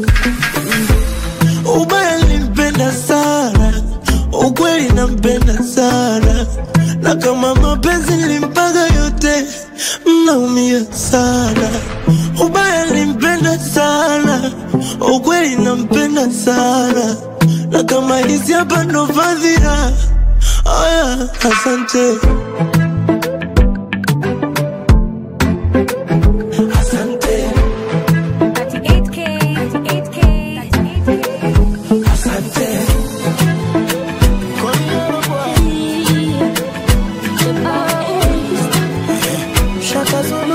S14: ubaya limpenda sana ukweli nampenda sana na kama mapenzi limpaga yote mnaumia sana ubaya limpenda sana ukweli kweli nampenda sana, na kama hizi hapa ndo fadhila. Aya, asante. Asante. Asante.
S17: Shaka Zulu,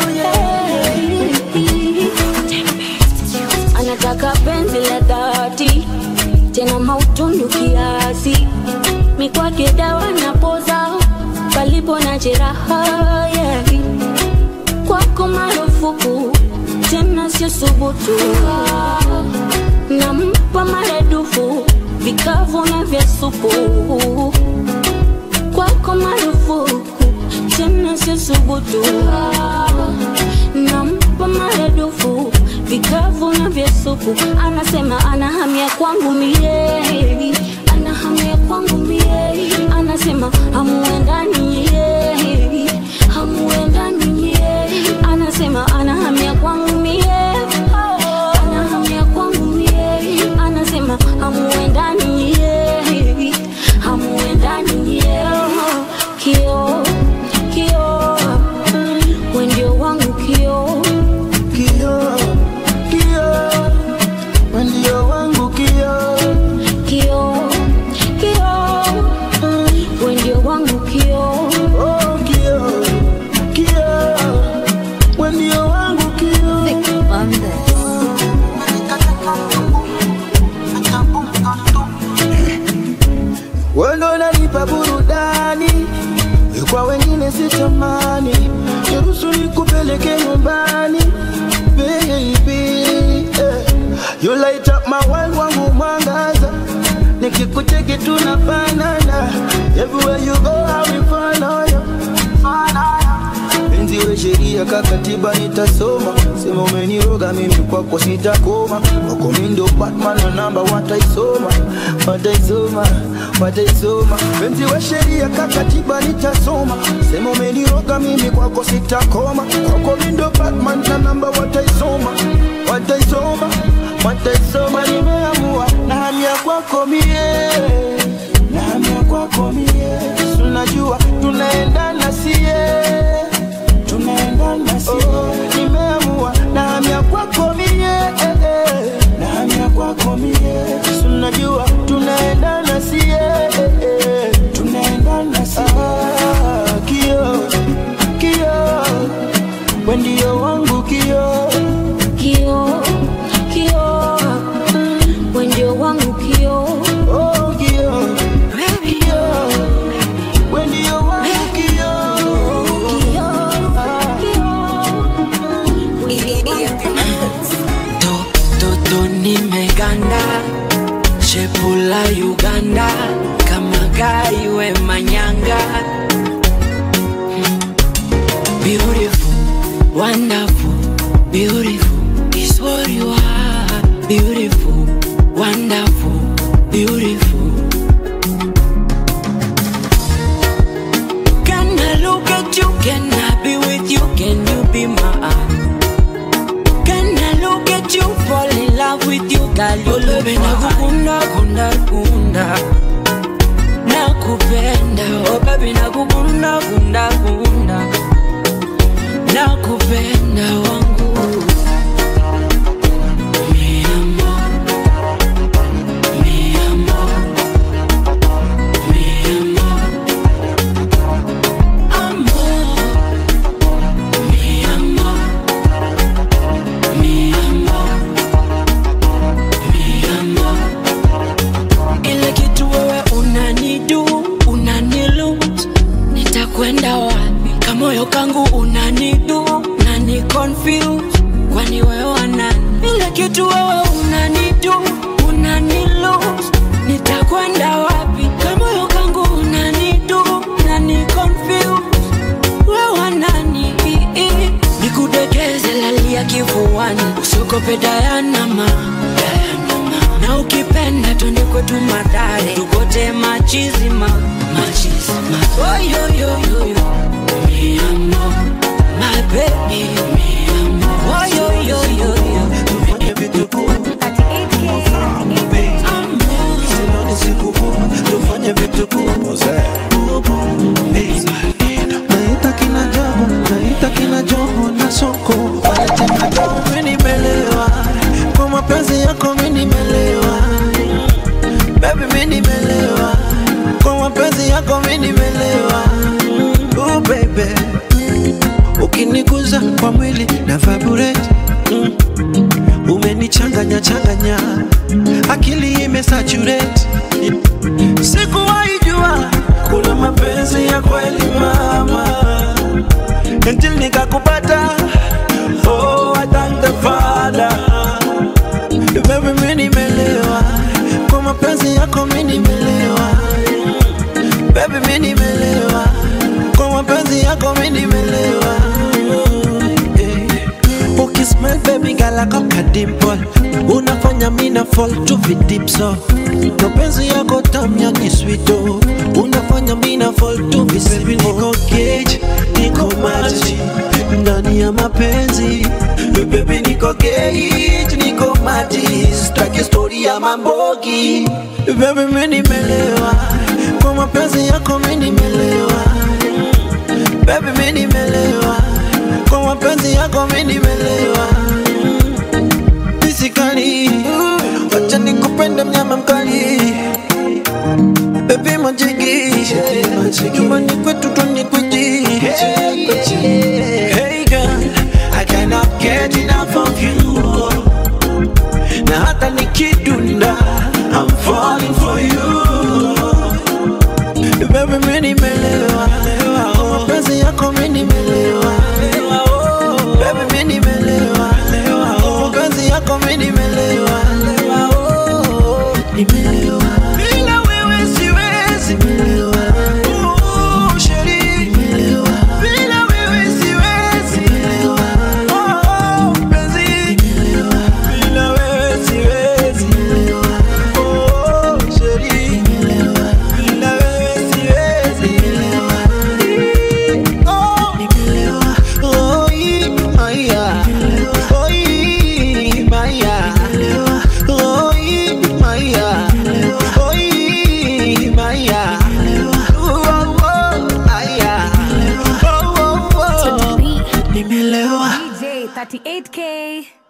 S17: anataka penzi la dhati tena mautundu kiasi mikwake dawa na poza palipo na jeraha yeah. kwako marufuku tena sio subutu nampa maradufu vikavu na vya supu kwako marufuku tena sio subutu nampa maradufu vikavu na vya supu anasema anahamia kwangu mie anahamia kwangu mie anasema hamuendani ye hamuendani ye anasema anahamia kwangu mie anahamia kwangu mie anasema hamuendani ye hamuendani ye kio kio wendio wangu kio
S14: Kio, kio, wendio wangu kio.
S17: kio kio wendio wangu kio
S14: Oh, kio, kio, wendio wangu kio. Wewe ndo unanipa burudani, kwa wengine sitamani. Niruhusu nikupeleke nyumbani, baby. eh. You light up my world, wangu mwangaza, nikikucheki tunafanana. Everywhere you go, I will follow you. Penzi we sheria kakatiba nitasoma, sema umeniroga mimi kwako sitakoma, kwako mimi ndo Batman na namba wataisoma, wataisoma, wataisoma. Penzi we sheria kakatiba nitasoma, sema umeniroga mimi kwako sitakoma, kwako mimi ndo Batman na namba wataisoma, wataisoma, wataisoma. Nimeamua na hamia kwako mie, na hamia kwako mie, tunajua tunaendana sie tunaendana si oh, nimeamua na hamia kwako mie eh, eh, na hamia kwako mie tunajua tunaendana si eh, eh, tunaendana si ah, kio kio wendio wangu kio
S17: kio kio wendio wangu kio
S14: oh, kio kio wendio wangu kio
S19: Toto nimeganda shepula Uganda kama gai we manyanga Beautiful, wonderful, beautiful is what you are Beautiful, wonderful, beautiful Can I look at you, can I be with you, can you be mine Can I look at you, fall in love with you, girl? You love me, nakukunda, kunda, kunda. Nakupenda, oh baby, nakukunda, kunda, kunda. Nakupenda wangu. Mi amor, mi amor, mi amor. Amor, mi amor. Mi amor, mi amor. Ile kitu wewe unanidu, unanilose, nitakwenda wapi? Kamoyo kangu unanidu, unani confuse, kwani wewe wanani? Ile kitu wewe unanidu, unanilose, nitakwenda wapi? Kamoyo kangu unanidu, unani confuse, wewe wanani? Nikudekeze lalia kifuani, usiogope Dayanama, na ukipenda twende kwetu Madare, tukote machizima, machizima. Oh, yo, yo, yo, yo. Mi amor, my baby, mi amor. Oh, yo, yo, yo, yo.
S2: unanimaliza kwa mwili na vibrate mm. umenichanganya changanya akili imesaturate sikuwahi jua kuna mapenzi ya kweli mama until nikakupata oh I thank the father baby mimi nimelewa kwa mapenzi yako mimi nimelewa baby mimi nimelewa kwa mapenzi yako mimi nimelewa Eh. ukismile baby gala kaka dimple unafanya mina fall to the deep so mapenzi yako tamu ya kiswito unafanya mina fall to the baby niko cage niko maji ndani ya mapenzi baby niko cage niko maji staki story ya mambogi baby mimi nimelewa kwa mapenzi yako mimi nimelewa baby mimi nimelewa kwa mapenzi yako mimi nimelewa Physically, wacha nikupende mnyama mkali Baby majigi Nyumbani kwetu tunikweji Hey girl, I cannot get enough of you Na hata nikidunda I'm falling for you Baby mimi nimelewa Kwa mapenzi yako mimi nimelewa Baby mimi nimelewa Kwa mapenzi yako mimi nimelewa Nimelewa Bila wewe siwezi Oh, sheri Bila wewe siwezi Oh, mpenzi Bila wewe siwezi Oh, sheri Bila wewe siwezi Oh, oh, ee, maya. Oh, ee, maya. Oh, ee, maya. Oh, ee, maya. Oh, oh, aya. Oh, oh, oh. Nimelewa.
S18: DJ 38K.